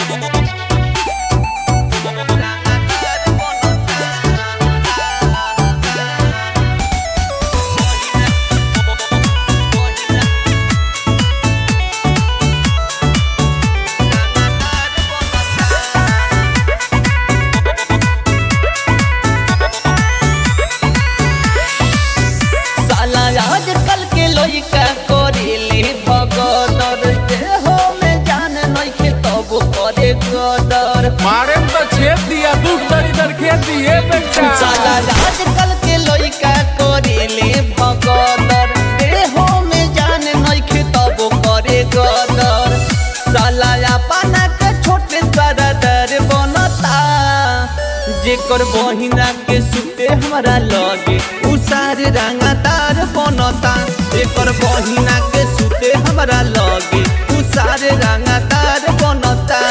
साला आजकल के लइका करेले भगदर देहो में जान नइखे तब करे गदर मारे में तो छेद दिया दू तरी दर खेत दिए बेटा साला आजकल के लइका करेले भगदर देहो में जान नइखे तब करे गदर साला अपना के छोटे सरदर बनता जेकर बहिना के सुते हमरा लगे उ सारे रंगदार बनता जेकर बहिना के सुते हमरा लगे उ सारे रंगदार बनता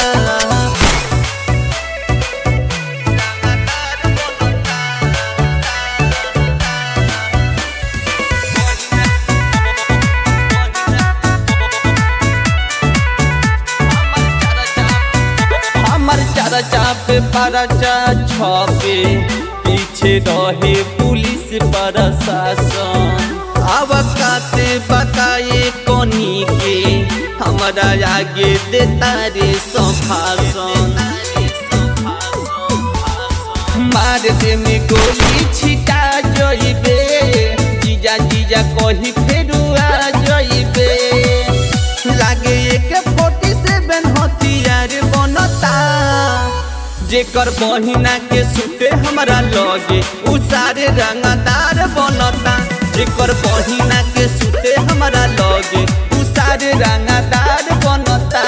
हमर चर्चा पे परचा छपे पीछे रहे पुलिस प्रशासन अब काते बताए कोनी के हमरा आगे देता रे संभाषण मार दे में गोली छिटा जइबे जीजा जीजा कही फेरू आ जइबे लागे एक फोर्टी सेवन हथियार बनता जेकर बहिना के सुते हमरा लगे उ सारे रंगदार बनता जेकर बहिना के सुते हमरा लगे उ सारे रंगदार बनता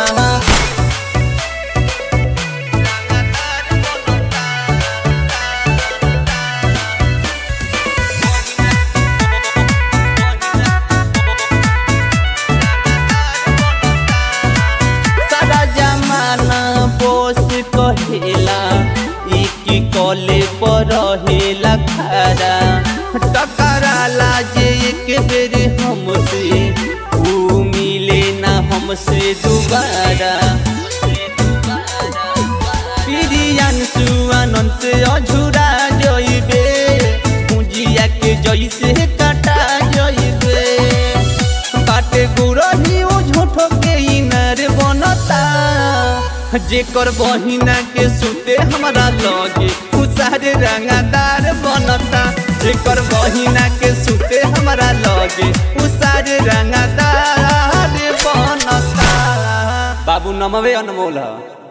सारा जमाना बोस कहेला एक कॉले पर रहेला खरा टकराला जे एक बेर हमसे ऊ मिले ना हमसे दोबारा प्रियन सुआनंद से अझुरा जइबे पूंजिया के जइसे काटा जइबे बाटे गुरही ओ झूठो के इनर बनता जेकर बहिना के सुते हमरा लगे उ सारे रंगदार बनता जेकर बहिना के सुते हमरा लगे उ सारे रंगदार बनता बाबू नमवे अनमोल ह